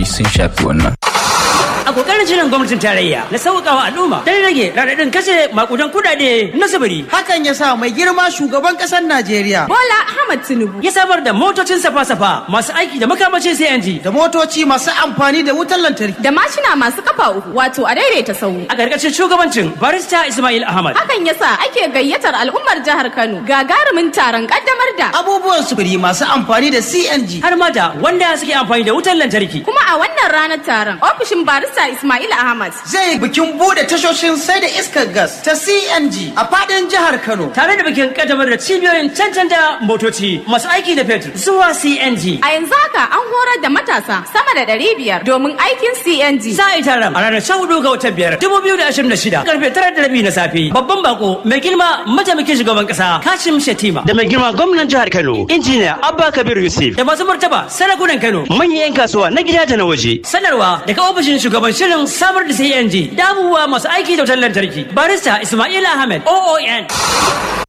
CNG sun shafi wannan. a kokarin shirin gwamnatin tarayya na sauƙawa al'umma don rage raɗaɗin kashe makudan kuɗaɗe na sufuri. Hakan ya sa mai girma shugaban ƙasar Najeriya Bola Ahmad Tinubu Ya samar da motocin safa-safa masu aiki da makamacin CNG da motoci masu amfani da wutar lantarki. da mashina masu kafa uku wato a daidaita sahu. a ƙarƙashin shugabancin barista Ismail Ahmad. Hakan ya sa ake gayyatar al'ummar jihar Kano gagarumin taron kaddamar da Abubuwan sufuri masu amfani da CNG. Har ma da wanda suke amfani da wutar lantarki. kuma a wannan ranar taron ofishin barista Ismail Ahmad Zai bikin bude tashoshin sai da iskar gas ta CNG a fadin jihar Kano. Tare da bikin kaddamar da cibiyoyin cancanta motoci masu aiki da fetur zuwa CNG. a yanzu haka an horar da matasa sama da ɗari biyar domin aikin CNG. Za a yi taron a ranar sha hudu ga watan biyar dubu biyu da ashirin da shida karfe tara da rabi na safe. Babban bako mai girma mataimakin shugaban kasa Kashim Shatima. Da mai girma gwamnan jihar Kano injiniya Abba Kabir Yusuf. Da masu martaba sarakunan Kano manyan 'yan kasuwa na gida da na waje. Sanarwa daga ofishin shugaban shirin samar da CNG da abubuwa masu aiki da wutar lantarki. Barista Ismail Ahmed OON.